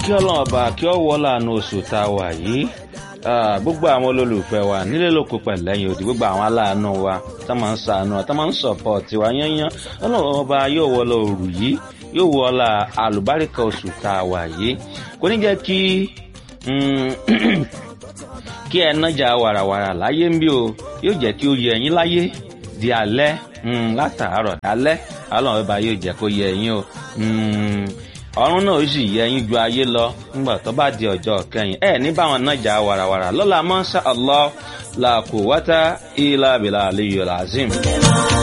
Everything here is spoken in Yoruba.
kí ọlọ́run ọba kí ọ wọ́ láàánú oṣù tá a wà yìí gbogbo àwọn olólùfẹ́ wa nílé lóko pẹ̀lẹ́yìn òdì gbogbo àwọn aláàánú wa tá máa ń sàánú tá máa ń sọ̀pọ̀tì wa yányán ọlọ́run ọba yóò wọ́ lọ òrù yìí yóò wọ́ la àlùbáríkà oṣù tá a wà yìí kò ní jẹ́ kí kí ẹ nájà wàràwàrà láyé ń bí o yóò jẹ́ kí ó yẹ ẹ̀yin láyé di alẹ́ látàárọ̀ alẹ́ ọlọ́run ọba yóò jẹ́ kó yẹ ẹ̀yin o ọ̀run náà ó sì yẹ ẹ̀yin ju ayé lọ nígbà tó bá di ọjọ́ kẹyìn ẹ ní báwọn nájà wàràwàrà lọ́la mọ́ṣá allah la quwwata illa billahi aliyyil azim.